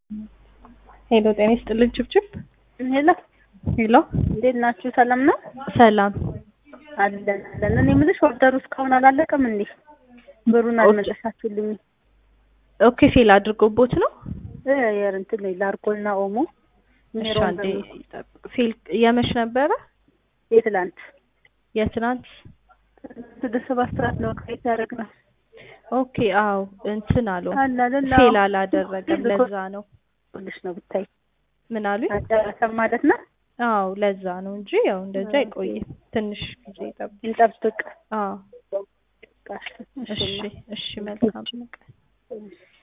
ሄሎ ጤና ይስጥልን ችብችብ ሄሎ ሄሎ እንዴት ናችሁ? ሰላም ነው ሰላም አለን አለን። እኔ የምልሽ ኦርደሩ እስካሁን አላለቀም እንዴ? ብሩን አልመለሳችሁልኝ? ኦኬ ፌል አድርጎቦት ነው እ የእንትን ላርጎና ኦሞ እሺ አንዴ ይጠብቅ ፌል የመች ነበረ የትላንት የትናንት ስድስት ሰባት ሰዓት ነው ክሬት ያደረግነው። ኦኬ አዎ እንትን አለው አለ አይደል? ፌል አላደረገም ለዛ ነው ልሽ ነው ብታይ ምን አሉኝ አልጨረሰም ማለት ነው። አዎ ለዛ ነው እንጂ ያው እንደዛ አይቆይም ትንሽ ጊዜ ይጠብቅ እንጠብቅ። አዎ እሺ እሺ እሺ መልካም ቀን